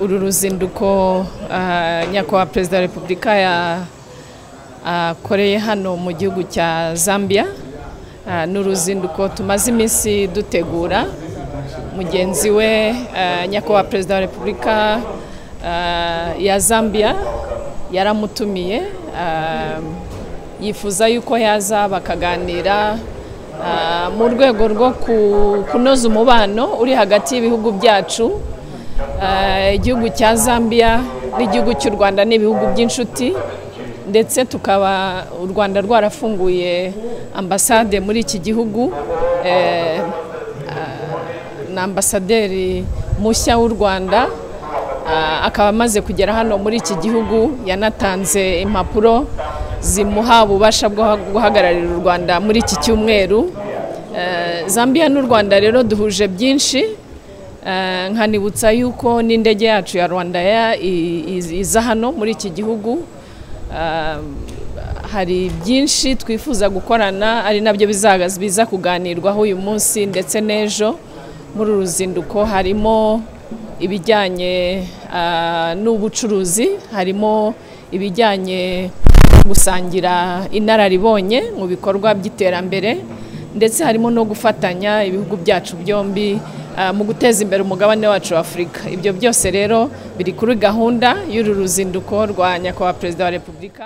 uru ruzinduko ah, nyakubahwa perezida wa repubulika ya- akoreye hano mu gihugu cya zambia Ah, ni uruzinduko tumaze iminsi dutegura mugenzi we ah, nyakubahwa perezida wa repubulika ah, ya zambia yaramutumiye ah, yifuza yuko yaza bakaganira ah, mu rwego rwo ku- kunoza umubano uri hagati y'ibihugu byacu ah, igihugu cya zambia n'igihugu cy'u rwanda n'ibihugu by'inshuti ndetse tukaba u rwanda rwarafunguye ambasade muri iki gihugu eh, ah, na ambasaderi mushya w'u rwanda Ah, akaba amaze kugera hano muri iki gihugu yanatanze impapuro zimuha ububasha bwo guhagararira u rwanda muri iki cyumweru Eh, zambia n'u rwanda rero duhuje byinshi Eh, nkanibutsa yuko n'indege yacu ya rwanda Air i- i- iza hano muri iki gihugu Ah, hari byinshi twifuza gukorana ari nabyo bizaga- biza kuganirwaho uyu munsi ndetse n'ejo muri uru ruzinduko harimo ibijyanye ah, n'ubucuruzi harimo ibijyanye no gusangira inararibonye mu bikorwa by'iterambere ndetse harimo no gufatanya ibihugu byacu byombi ah, mu guteza imbere umugabane wacu wa afurika ibyo byose rero biri kuri gahunda y'uru ruzinduko rwa nyakubahwa perezida wa repubulika